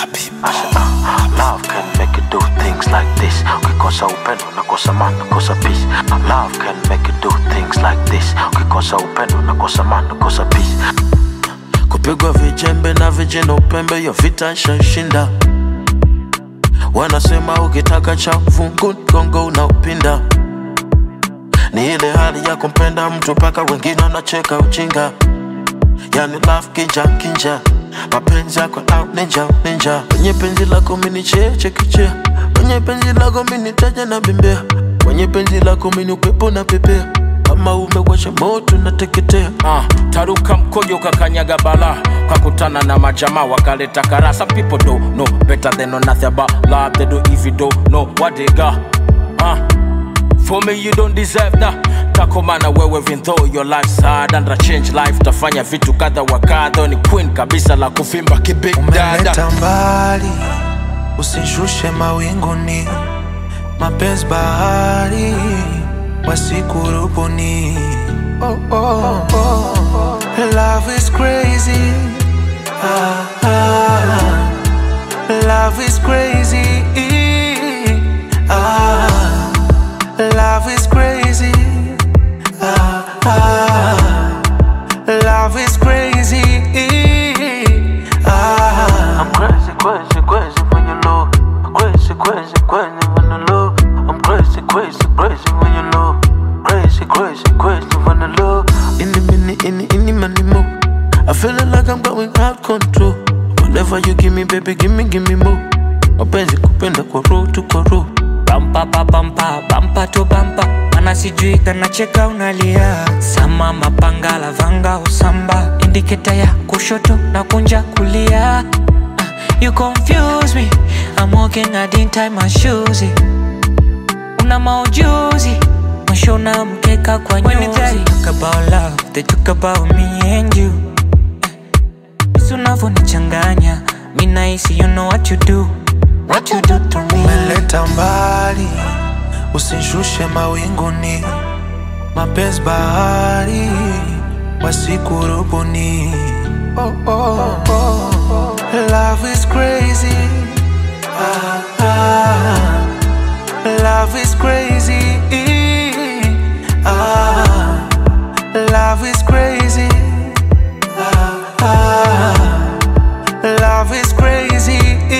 Love can make you do things like this. Ukikosa upendo nakosa maana, nakosa peace. Love can make you do things like this. Ukikosa upendo nakosa maana, nakosa peace. Kupigwa vijembe na vijana upembe, yo vita ishashinda. Wanasema ukitaka cha fungu gongo unaupinda. Ni ile hali ya kumpenda mtu mpaka wengine wanacheka ujinga. Yani love kinja kinja, mapenzi yako out ninja ninja. Kwenye penzi lako mini cheche kichea, kwenye penzi lako mini taja na bembea, kwenye penzi lako mini upepo na pepea. Kama umewasha moto nateketea. Ah, taruka mkojo kakanyaga bala kakutana na majamaa wakaleta kara some people don't know better than know nothing about love they do if you don't know what they got ah, for me you don't deserve that takomana wewe even though your life's hard and a change life tafanya vitu kadha wa kadha ni queen kabisa la kuvimba kibig dada umeleta mbali, usishushe mawinguni, mapenzi bahari wasikurubuni. Oh, oh, oh. Love is crazy. Ah, ah. Love is crazy. Ah, love is crazy. Ah, ah. Love is crazy. Ah. I'm crazy, crazy, crazy when you low. Crazy, crazy, crazy when you low. I'm crazy, crazy, crazy when you low. Crazy, crazy, crazy when you low. In the minute, in the, in the money more. I feeling like I'm going out control. Whatever you give me, baby, give me, give me more. Mapenzi kupenda kwa roho tu kwa roho. bampa pa bampa bampa to bampa mana sijui kanacheka unalia sama mapanga lavanga usamba indiketa ya kushoto na kunja kulia Ah, you confuse me I'm walking I didn't tie my shoes una maujuzi mwisho na mkeka kwa nyuzi When they talk about love they talk about me and you Jinsi unavyonichanganya mi nahisi you know what you do what you do to me umeleta mbali, usishushe mawinguni, mapenzi bahari wasikurubuni. Oh, oh, oh. Love is crazy. Ah, ah. Love is crazy. Ah, love is crazy. Ah, ah. Love is crazy.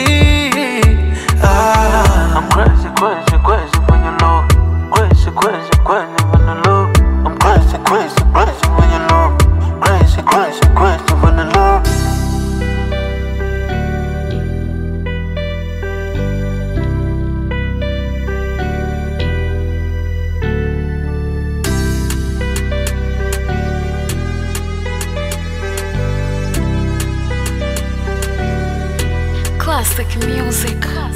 Ah. I'm crazy, crazy, crazy when you low. Crazy, crazy, crazy when you low. I'm crazy, crazy, crazy when you low. Crazy, crazy, crazy when you low. Classic music.